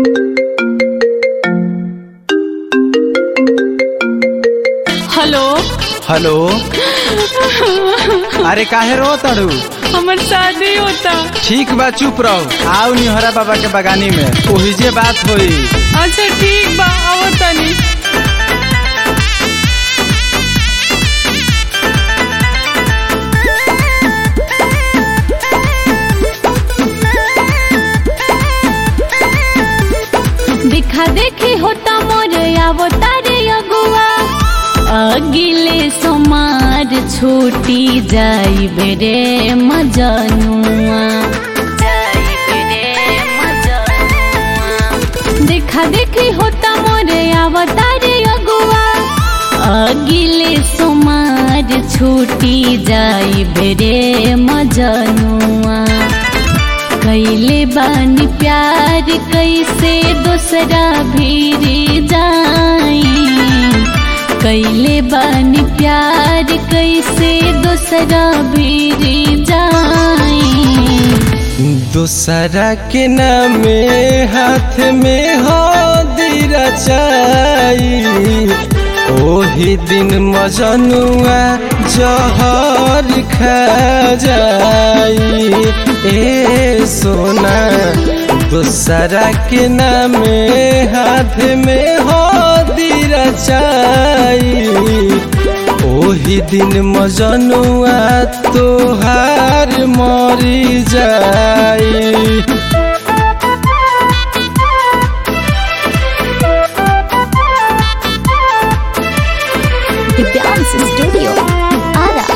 hello hello अरे काहे रो तड़ू हमार शादी होता ठीक बा चुप रहो आओ निहरा बाबा के बगानी में ओही जे बात होई अच्छा ठीक बा आओ तनी देखा देखी होता मोर आवो तारे अगुआ अगिले सोमार छूटी जाई बेरे मजनुआ देखा देखी होता मोर आवो तारे अगुआ अगिले सोमार छूटी जाई बेरे मजनुआ कैले बानी प्यार कैसे दूसरा भीरी जाई कैले बानी प्यार कैसे दूसरा भीरी जाई दूसरा के नामे हाथ में हो दीरा चाई ओही दिन मजनुआ जहर खा जाई ए सोना दूसरा के नामे हाथ में हो दीरा चाई ओही दिन मजनुआ तोहार मरी जाई दिव्यांश स्टूडियो आरा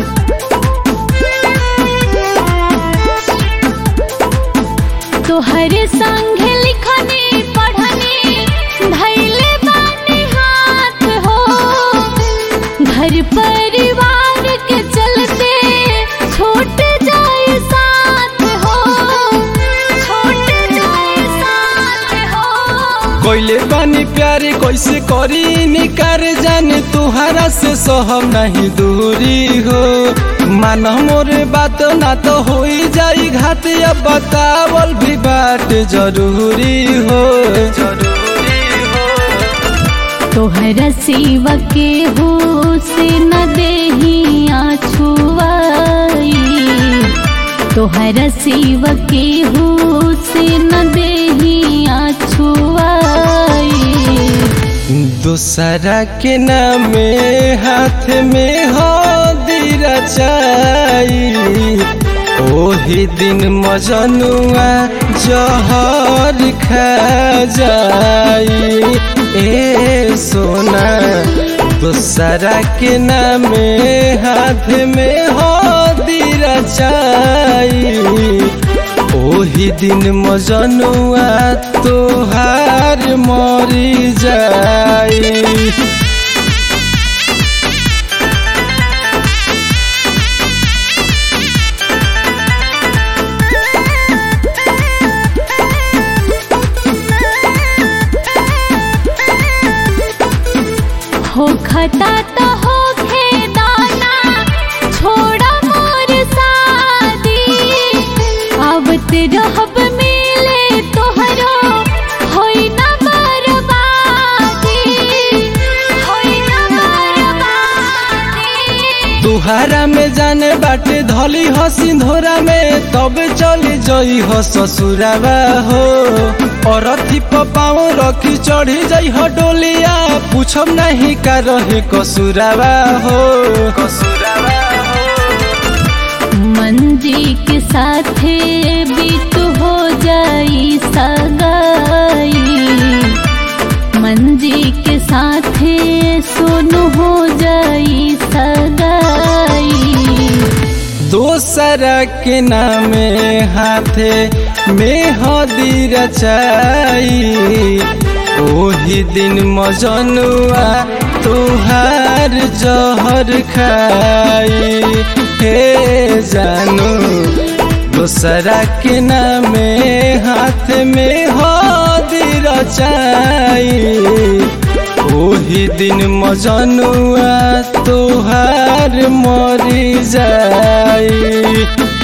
तोहरे संग लिखने पढ़ने धैले बानी हाथ हो घर परिवार के चलते छूट जाए साथ हो छूट जाए साथ हो कोइले बानी प्यारे कैसे करी निकार जाने तुहरा से सहम नहीं दूरी हो मान मोर बात ना तो हो जाई घात अब बतावल भी बात जरूरी हो जरूरी हो तोहरा सिवा के हो से न देही छुआई तोहरा सिवा के हो से न देही छुआई दूसरा के नामे हाथ में हो दीरा चाई ओही दिन मजनुआ जहर खा जाई ए सोना दूसरा के नामे हाथ में हो दीरा चाई ओही दिन मजनुआ तोहार मरी जाई हो खता तो हो खेदाना छोड़ा मोर शादी आवत रहब मिले तोहरो होई ना बर्बादी होई ना बर्बादी तुहारा में जाने बाटे धली हो सिंधोरा में तब चली जई हो ससुरावा हो और अथी पाँव रखी चढ़ी जई हो डोलिया पूछब नहीं का रहे कसुरावा हो कसुरावा हो मंजी के साथे बीत हो जाई सगाई मंजी के साथे सोनू हो जाई सगाई दोसरा के नामे हाथे में हदी रचाई ओही दिन मजनुआ तुहार जहर खाई हे जानू दोसरा के नामे हाथ में हदी रचाई ओही दिन मजनुआ तोहार मरी जाई